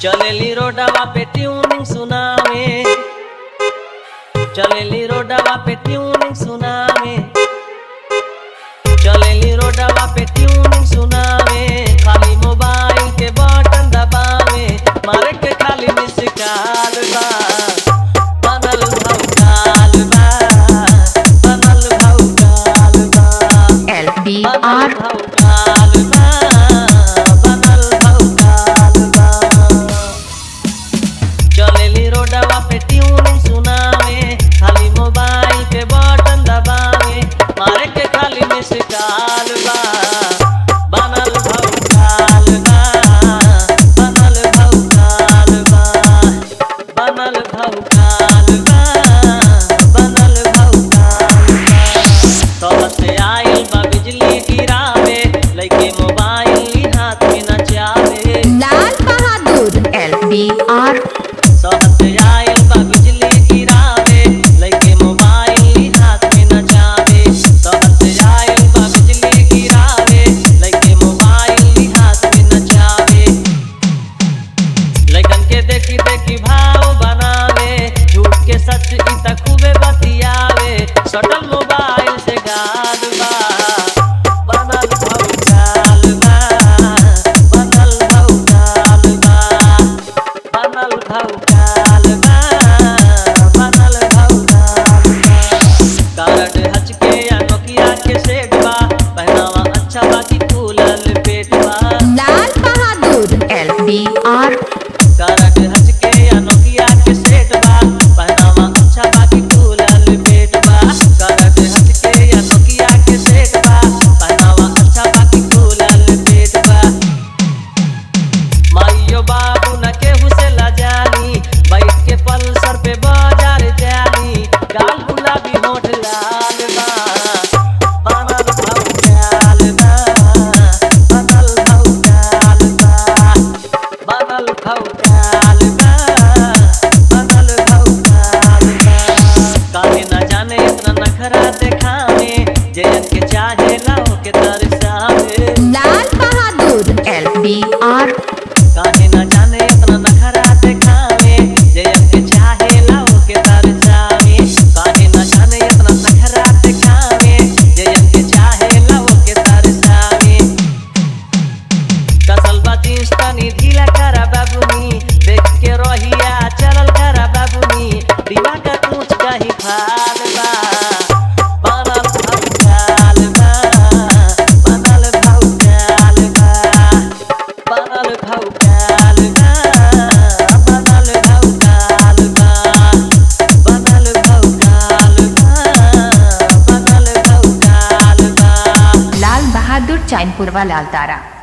चलेली रोडवा पे ट्यूनिंग सुनावे चलेली रोडवा पे ट्यूनिंग सुनावे चलेली रोडवा पे ट्यूनिंग सुनावे खाली मोबाइल के बटन दबावे मारे के खाली मिस कॉल बा बनल भौकाल बा बनल भौकाल बा LBR बनल भौकाल बा बनल भौकाल बा चलेली रोडवा पे ट्यूनिंग सुनावे खाली मोबाइल के बटन दबावे मारे के खाली मिस कॉल बा बनल भौकाल बा बनल भौकाल बा बनल भौकाल बा बनल भौकाल बा तोहर से आइल बा बिजली गिरावे लइके मोबाइल हाथ में नचावे लाल बहादुर LBR सहत आइल बा बिजली गिरावे लइके मोबाइल हाथ में नचावे सहत आइल बा बिजली गिरावे लइके मोबाइल हाथ में नचावे लइकन के देखी देखी भाव बनावे झूठ के सच ई त खूबे बतियावे सटल मोबाइल से गाल बा बनल भौकाल बा बनल भौकाल बा बनल भौकाल बा बनल भौकाल बा कारड हचके या नोकिया के सेट बा पहनावा अच्छा बाकी फूलल पेट बा लाल बहादुर LBR कारड हचके या नोकिया के सेट बा पहनावा अच्छा बाकी फूलल पेट बा कारड हचके या नोकिया के सेट बा पहनावा अच्छा बाकी फूलल पेट बा माइयो बाबू न केहू से लजानी बैठ के पल्सर पे बाजार जानी गाल गुलाबी होठ लाल बा बनल भौकाल बा बनल भौकाल बा बनल भौकाल बा बनल भौकाल बा काहे न जाने इतना नखरा देखावे जयन के चाहे लाओ के तरसावे लाल बहादुर LBR काहे न जाने इतना नखरा देखावे जयन के चाहे लाओ के तरसावे काहे न जाने इतना नखरा देखावे जयन के चाहे लाओ के तरसावे कसल बातीस तनी ढीला करा बाबुनी देख के रहिया चलल करा बाबुनी दीवा का पूछ कहीं फाल बा बनल भौकाल बा बनल भौकाल बा बनल भौकाल बा बनल भौकाल बा बनल भौकाल बा बनल भौकाल बा लाल बहादुर चैनपुरवा लाल तारा